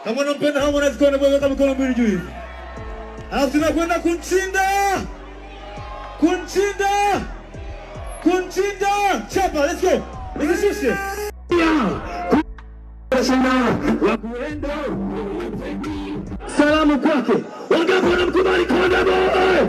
Kama unampenda Harmonize Konde Boy, weka mikono mbili juu hivi. Alafu tunakwenda kunchinda, kunchinda, kunchinda. Chapa, let's go. Nikishushe. Salamu kwake wangapi wanamkubali Konde Boy?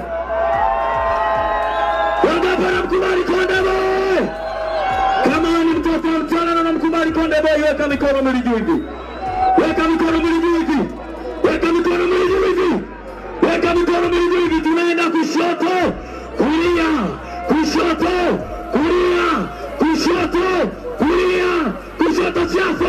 Wangapi wanamkubali Konde Boy? Kama wewe ni mtoto wa mchana na unamkubali Konde Boy, weka mikono miwili juu hivi, weka mikono miwili juu hivi, weka mikono miwili juu hivi, weka mikono miwili juu hivi. Tunaenda kushoto, kulia, kushoto, kulia, kushoto, kulia, kushoto, chafu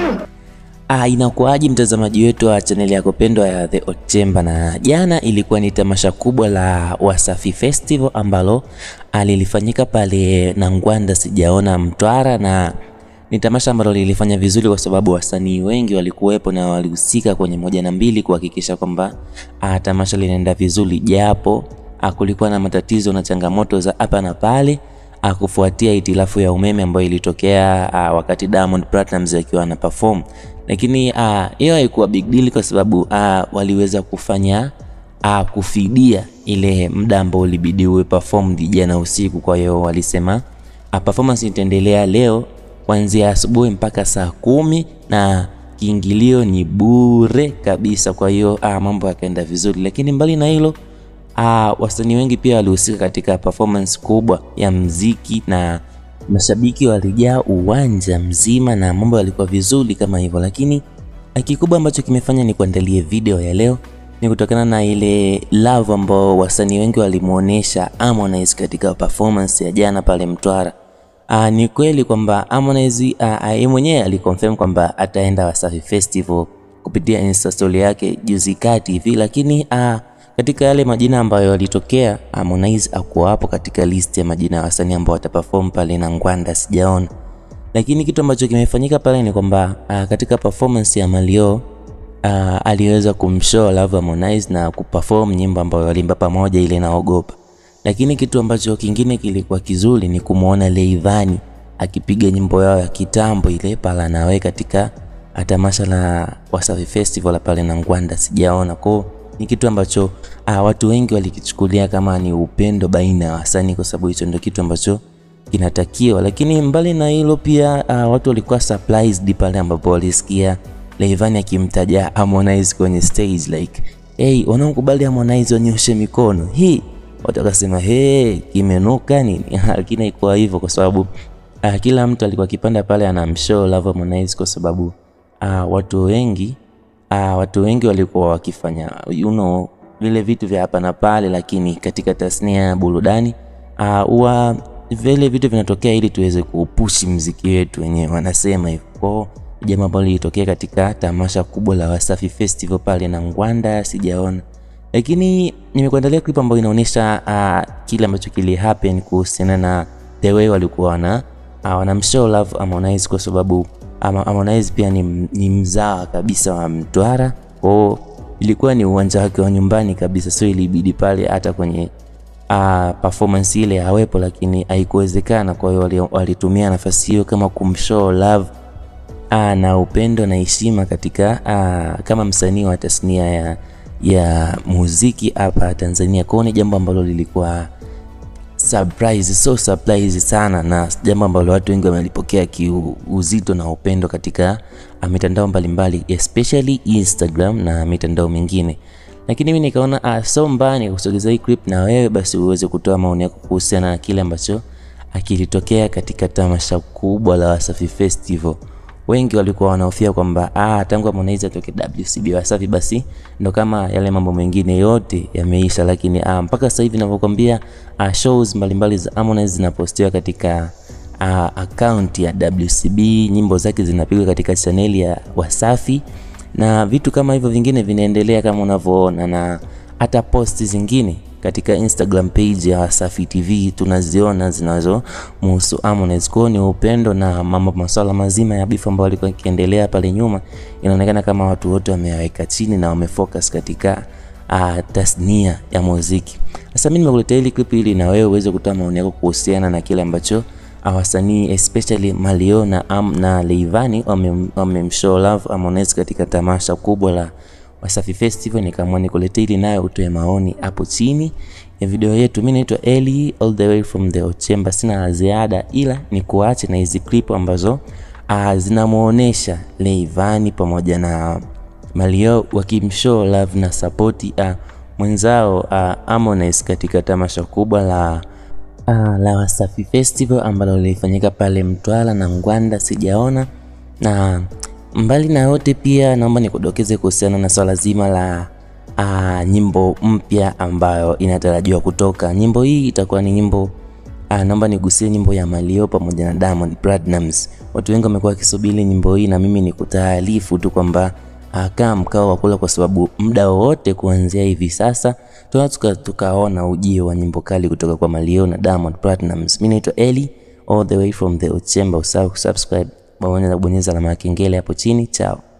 Ah, inakuwaje mtazamaji wetu wa chaneli yako pendwa ya The Hot Chamber, na jana ilikuwa ni tamasha kubwa la Wasafi Festival ambalo lilifanyika pale Nangwanda sijaona Mtwara, na ni tamasha ambalo lilifanya vizuri kwa sababu wasanii wengi walikuwepo na walihusika kwenye moja na mbili kuhakikisha kwamba ah, tamasha linaenda vizuri, japo ah, kulikuwa na matatizo na changamoto za hapa na pale ah, kufuatia itilafu ya umeme ambayo ilitokea ah, wakati Diamond Platnumz akiwa ana perform, lakini ah, hiyo haikuwa big deal kwa sababu ah, waliweza kufanya ah, kufidia ile muda ambao ulibidi uwe performed jana usiku. Kwa hiyo walisema ah, performance itaendelea leo kuanzia asubuhi mpaka saa kumi na kiingilio ni bure kabisa. Kwa hiyo ah, mambo yakaenda vizuri, lakini mbali na hilo Ah, wasanii wengi pia walihusika katika performance kubwa ya mziki na mashabiki walijaa uwanja mzima na mambo yalikuwa vizuri kama hivyo, lakini kikubwa ambacho kimefanya ni kuandalie video ya leo ni kutokana na ile love ambao wasanii wengi walimuonesha Harmonize katika performance ya jana pale Mtwara. Ah, ni kweli kwamba Harmonize ah, yeye mwenyewe aliconfirm kwamba ataenda Wasafi Festival kupitia Insta story yake juzi kati hivi, lakini ah, katika yale majina ambayo yalitokea Harmonize akuwa hapo katika list ya majina ya wasanii ambao wataperform pale na Ngwanda sijaona. Lakini kitu ambacho kimefanyika pale ni kwamba uh, katika performance ya Malio uh, aliweza kumshow love Harmonize na kuperform nyimbo ambayo walimba pamoja ile naogopa. Lakini kitu ambacho kingine kilikuwa kizuri ni kumuona Leivani akipiga nyimbo yao ya kitambo ile pala nawe katika tamasha la Wasafi Festival pale na Ngwanda sijaona kwao ni kitu ambacho uh, watu wengi walikichukulia kama ni upendo baina ya wasanii, kwa sababu hicho ndio kitu ambacho kinatakiwa. Lakini mbali na hilo pia uh, watu walikuwa surprised pale ambapo walisikia Rayvanny akimtaja Harmonize kwenye stage like hey, wanaokubali Harmonize wanyoshe mikono hii, watu wakasema hey, kimenuka nini? Lakini haikuwa hivyo kwa sababu uh, kila mtu alikuwa akipanda pale anamshow love Harmonize kwa sababu uh, watu wengi uh, watu wengi walikuwa wakifanya you know, vile vitu vya hapa na pale, lakini katika tasnia ya burudani huwa uh, vile vitu vinatokea ili tuweze kuupushi mziki wetu wenyewe, wanasema hivyo. Kwao jambo ambalo lilitokea katika tamasha kubwa la Wasafi Festival pale na Ngwanda sijaona, lakini nimekuandalia clip ambayo inaonyesha uh, kile ambacho kili happen kuhusiana na the way walikuwa wana uh, wanamshow love Harmonize kwa sababu Harmonize pia ni, ni mzawa kabisa wa Mtwara, kwao ilikuwa ni uwanja wake wa nyumbani kabisa, so ilibidi pale hata kwenye uh, performance ile awepo, lakini haikuwezekana. Kwa hiyo walitumia nafasi hiyo kama kumshow love uh, na upendo na heshima katika uh, kama msanii wa tasnia ya, ya muziki hapa Tanzania. Kwao ni jambo ambalo lilikuwa surprise, so surprise sana, na jambo ambalo watu wengi wamelipokea kiuzito na upendo katika mitandao mbalimbali especially Instagram na mitandao mingine. Lakini mimi nikaona ah, so mbaya nikusogeza hii clip na wewe basi uweze kutoa maoni yako kuhusiana na kile ambacho akilitokea katika tamasha kubwa la Wasafi Festival. Wengi walikuwa wanahofia kwamba ah, tangu Harmonize atoke WCB Wasafi basi ndo kama yale mambo mengine yote yameisha, lakini ah, mpaka sasa hivi ninavyokuambia ah, shows mbalimbali za Harmonize zinapostiwa katika ah, account ya WCB, nyimbo zake zinapigwa katika chaneli ya Wasafi na vitu kama hivyo vingine vinaendelea kama unavyoona, na hata posti zingine katika Instagram page ya Wasafi TV tunaziona zinazomhusu Harmonize. Kwao ni upendo na mambo masuala mazima ya bifu ambayo alikuwa ikiendelea pale nyuma, inaonekana kama watu wote wameweka chini na wamefocus katika uh, tasnia ya muziki. Sasa mimi nimekuletea hili clip ili na wewe uweze kutoa maoni yako kuhusiana na kile ambacho wasanii especially Mario na, Am, na Leivani wamemshow love Harmonize katika tamasha kubwa la Wasafi Festival, nikaamua nikuletee ili nayo utoe maoni hapo chini ya video yetu. Mimi naitwa Eli all the way from the Ochemba, sina la ziada ila ni kuache na hizi clip ambazo uh, zinamuonesha Leivani pamoja na Mario wakimshow love na support uh, mwenzao uh, Harmonize katika tamasha kubwa la uh, la Wasafi Festival ambalo lilifanyika pale Mtwara na Ngwanda sijaona. Na mbali na yote, pia naomba nikudokeze kuhusiana na swala zima la uh, nyimbo mpya ambayo inatarajiwa kutoka. Nyimbo hii itakuwa ni nyimbo uh, naomba nigusie nyimbo ya Mario pamoja na Diamond Platnumz. Watu wengi wamekuwa wakisubiri nyimbo hii, na mimi ni kutaarifu tu kwamba kaa mkao wa kula, kwa sababu muda wowote kuanzia hivi sasa tunaweza tukaona ujio wa nyimbo kali kutoka kwa Mario na Diamond Platnumz. Mimi naitwa Eli all the way from the Ochemba. Usahau kusubscribe, bonyeza alama ya kengele hapo chini. Chao.